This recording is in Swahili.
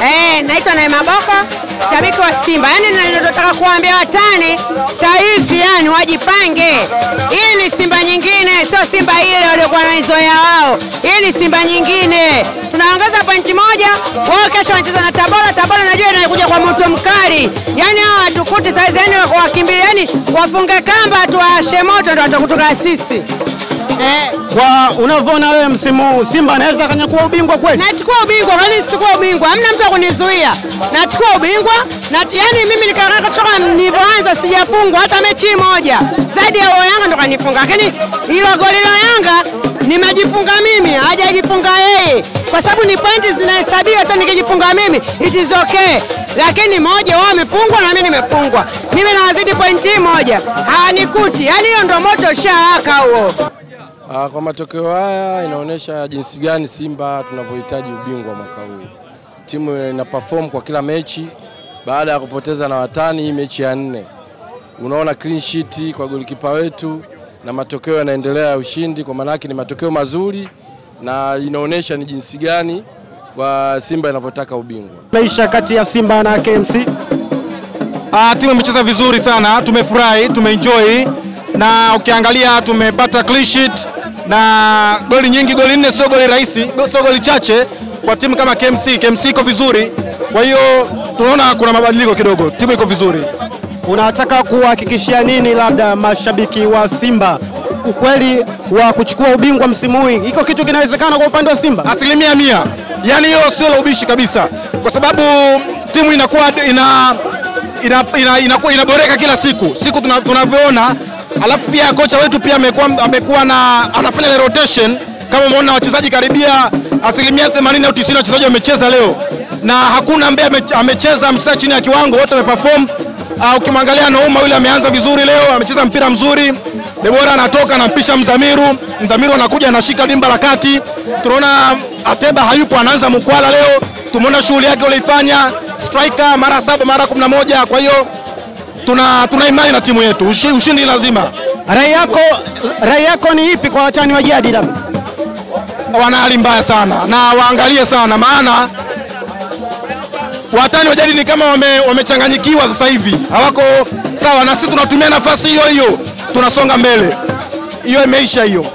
Eh, naitwa Naima Boko, shabiki wa Simba. Yaani ninachotaka kuambia watani saa hizi, yani wajipange. Hii ni Simba nyingine, sio Simba ile waliokuwa wanaizoea wao. Hii ni Simba nyingine. Tunaongeza pointi moja, wao kesho wanacheza na Tabora. Tabora najua inakuja kwa moto mkali. Yaani hao watukuti saa hizi, yani wakimbia, yani wafunge kamba tuwashe moto ndio watakutoka sisi. Eh. Kwa unavyoona wewe msimu huu Simba anaweza akanyakua ubingwa kweli? Nachukua ubingwa, kwani sichukua ubingwa? Hamna mtu akunizuia. Nachukua ubingwa na yani mimi nikakaa kutoka nilivyoanza sijafungwa hata mechi moja. Zaidi ya wao Yanga ndo kanifunga. Lakini hilo goli la Yanga nimejifunga mimi, hajajifunga yeye. Kwa sababu ni pointi zinahesabiwa hata nikijifunga mimi it is okay. Lakini moja wao wamefungwa na mimi nimefungwa. Mimi nawazidi pointi moja. Hawanikuti. Yaani hiyo ndo moto ushawaka huo. Ah, Kwa matokeo haya inaonyesha jinsi gani Simba tunavyohitaji ubingwa mwaka huu. Timu ina perform kwa kila mechi baada ya kupoteza na watani hii mechi ya nne. Unaona clean sheet kwa golikipa wetu na matokeo yanaendelea ya ushindi, kwa maana yake ni matokeo mazuri na inaonyesha ni jinsi gani kwa Simba inavyotaka ubingwa. Maisha kati ya Simba na KMC. Ah, timu imecheza vizuri sana, tumefurahi, tumeenjoy na ukiangalia tumepata clean sheet na goli nyingi, goli nne sio goli rahisi, go- sio goli chache kwa timu kama KMC. KMC iko vizuri, kwa hiyo tunaona kuna mabadiliko kidogo, timu iko vizuri. Unataka kuhakikishia nini labda mashabiki wa Simba ukweli wa kuchukua ubingwa msimu huu? Iko kitu kinawezekana kwa upande wa Simba? asilimia mia, yaani hiyo sio la ubishi kabisa, kwa sababu timu inakuwa ina ina, ina, inakuwa inaboreka kila siku siku tuna- tunavyoona. Alafu pia kocha wetu pia amekuwa amekuwa na anafanya na rotation, kama umeona wachezaji karibia asilimia 80 au 90 wachezaji wamecheza leo, na hakuna ambaye ame- amecheza amecheza chini ya kiwango, wote wameperform. Uh, ukimwangalia Nouma yule ameanza vizuri leo, amecheza mpira mzuri. Debora anatoka anampisha Mzamiru, Mzamiru anakuja anashika dimba la kati. Tunaona Ateba hayupo, anaanza Mkwala leo, tumeona shughuli yake ulioifanya striker mara saba mara 11 kwa hiyo tuna, tuna imani na timu yetu, Ushi- ushindi lazima. Rai yako, rai yako ni ipi kwa watani wa jadi labda? Wana hali mbaya sana na waangalie sana, maana watani wa jadi ni kama wame- wamechanganyikiwa sasa hivi, hawako sawa, na sisi tunatumia nafasi hiyo hiyo, tunasonga mbele. Hiyo imeisha hiyo.